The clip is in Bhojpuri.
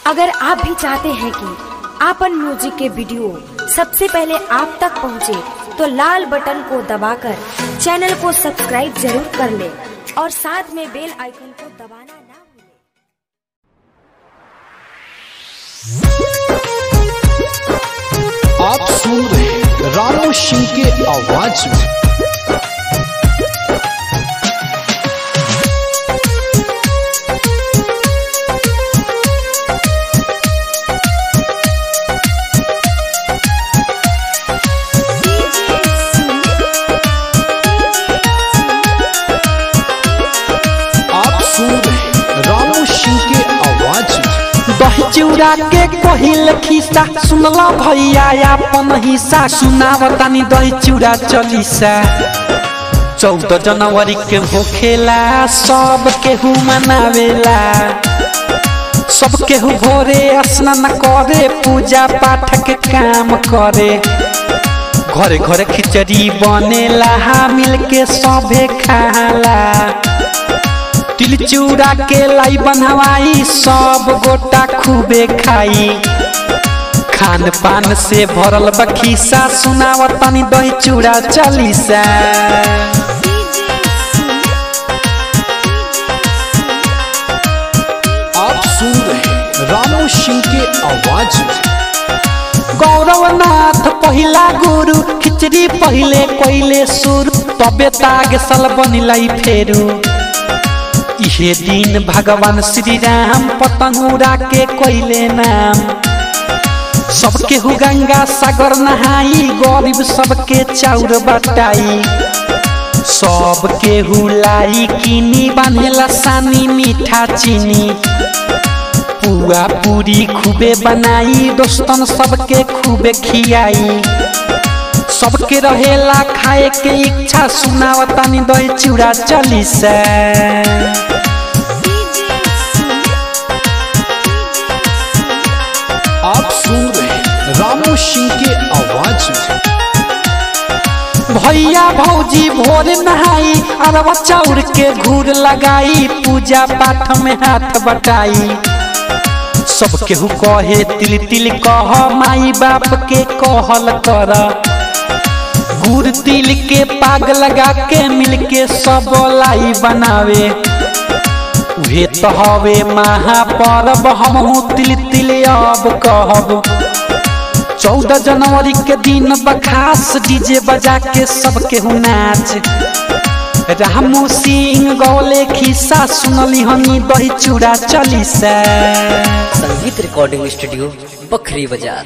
अगर आप भी चाहते हैं कि आपन म्यूजिक के वीडियो सबसे पहले आप तक पहुंचे, तो लाल बटन को दबाकर चैनल को सब्सक्राइब जरूर कर ले और साथ में बेल आइकन को दबाना ना भूलें। आप सुन रहे हैं रामू सिंह के आवाज में आप सुन रहे हैं रामू सिंह के आवाज में दही चिउरा के कहिल खिस्सा सुनला भैया अपन हिस्सा सुनावतानी दही चिउरा चलीसा चौदह जनवरी के होखेला सब केहू मनावेला सब केहू भोरे स्नान करे पूजा पाठ के काम करे घरे घरे खिचड़ी बनेला मिल के सभे खाला तिल चूड़ा के लाई बनवाई सब गोटा खूबे खाई खान पान से भरल बखीसा सुनावत तनी दही चूड़ा चलीसा आप सुन रहे हैं रामू सिंह के आवाज में गौरवनाथ पहिला गुरु खिचड़ी पहिले कोइले सुर तबे ताग सल बनिलाई फेरू इहे दिन भगवान श्री राम पतंगुरा के कोइले नाम सबके हु गंगा सागर नहाई गरीब सबके चाउर बटाई सबके हु लाई किनी बांधेला सानी मीठा चीनी पुआ पूरी खूबे बनाई दोस्तन सबके खूबे खियाई सबके रहेला खाए के इच्छा सुनावतानी दही चूड़ा चली से आप सुन रहे हैं रामू सिंह के आवाज में भैया भौजी भोर नहाई अरवा चाउर के घूर लगाई पूजा पाठ में हाथ बटाई सब केहू कहे तिल तिल कह माई बाप के कहल कर गुड़ तिल के पाग लगा के मिल के सब लाई बनावे उहे तो हवे महापर्व हमहू तिल तिल अब कहब चौदह जनवरी के दिन बखास डीजे बजा के सबके हु नाच रामू सिंह गौले खिस्सा सुनली हनी दही चूड़ा चली से संगीत रिकॉर्डिंग स्टूडियो बखरी बाजार